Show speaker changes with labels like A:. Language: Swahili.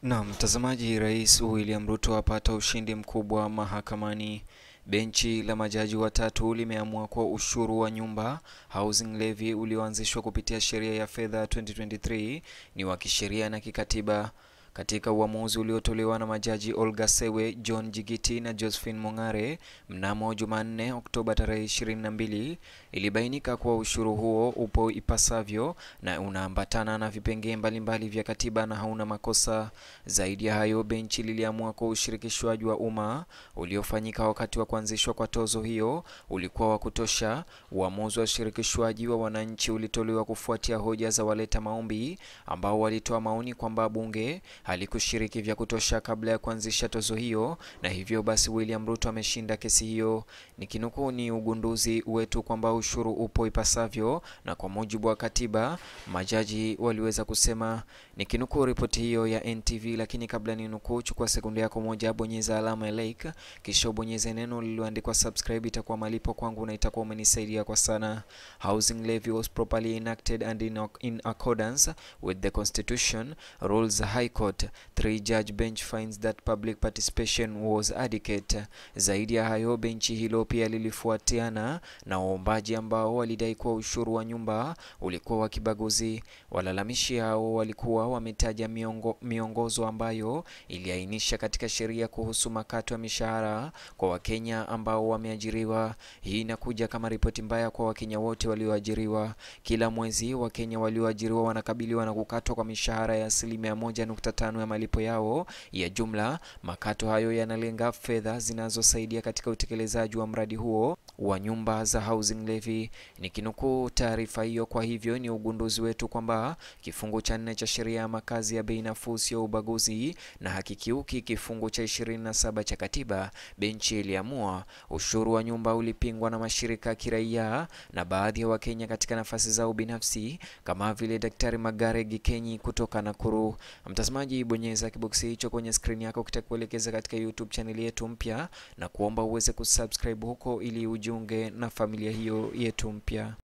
A: Na mtazamaji, Rais William Ruto apata ushindi mkubwa mahakamani. Benchi la majaji watatu limeamua kuwa ushuru wa nyumba housing levy ulioanzishwa kupitia sheria ya fedha 2023 ni wa kisheria na kikatiba. Katika uamuzi uliotolewa na majaji Olga Sewe, John Jigiti na Josephine Mongare mnamo Jumanne Oktoba tarehe 22, ilibainika kuwa ushuru huo upo ipasavyo na unaambatana na vipengee mbalimbali vya katiba na hauna makosa. Zaidi ya hayo, benchi liliamua kuwa ushirikishwaji wa umma uliofanyika wakati wa kuanzishwa kwa tozo hiyo ulikuwa wa kutosha. Uamuzi wa ushirikishwaji wa wananchi ulitolewa kufuatia hoja za waleta maombi ambao walitoa maoni kwamba bunge halikushiriki vya kutosha kabla ya kuanzisha tozo hiyo, na hivyo basi William Ruto ameshinda kesi hiyo. Nikinukuu, ni ugunduzi wetu kwamba ushuru upo ipasavyo na kwa mujibu wa katiba, majaji waliweza kusema. Nikinukuu ripoti hiyo ya NTV, lakini kabla ni nukuu, chukua sekunde yako moja, bonyeza alama ya like, kisha ubonyeze neno lililoandikwa subscribe. Itakuwa malipo kwangu na itakuwa umenisaidia kwa sana. Housing levy was properly enacted and in, in accordance with the constitution rules the High Court three judge bench finds that public participation was adequate. Zaidi ya hayo, benchi hilo pia lilifuatiana na waombaji ambao walidai kuwa ushuru wa nyumba ulikuwa wa kibaguzi. Walalamishi hao walikuwa wametaja miongo, miongozo ambayo iliainisha katika sheria kuhusu makato ya mishahara kwa Wakenya ambao wameajiriwa. Hii inakuja kama ripoti mbaya kwa Wakenya wote walioajiriwa. Kila mwezi Wakenya walioajiriwa wanakabiliwa na kukatwa kwa mishahara ya asilimia moja nukta tano ya malipo yao ya jumla. Makato hayo yanalenga fedha zinazosaidia katika utekelezaji wa mradi huo wa nyumba za housing levy. Nikinukuu taarifa hiyo, kwa hivyo ni ugunduzi wetu kwamba kifungu cha nne cha sheria ya makazi ya bei nafuu sio ubaguzi na hakikiuki kifungu cha 27 cha katiba. Benchi iliamua ushuru wa nyumba ulipingwa na mashirika ya kiraia na baadhi ya Wakenya katika nafasi zao binafsi kama vile Daktari Magare Gikenyi kutoka Nakuru. Mtazamaji, bonyeza kiboksi hicho kwenye skrini yako kitakuelekeza katika YouTube chaneli yetu mpya na kuomba uweze kusubscribe huko ili ujiunge na familia hiyo yetu mpya.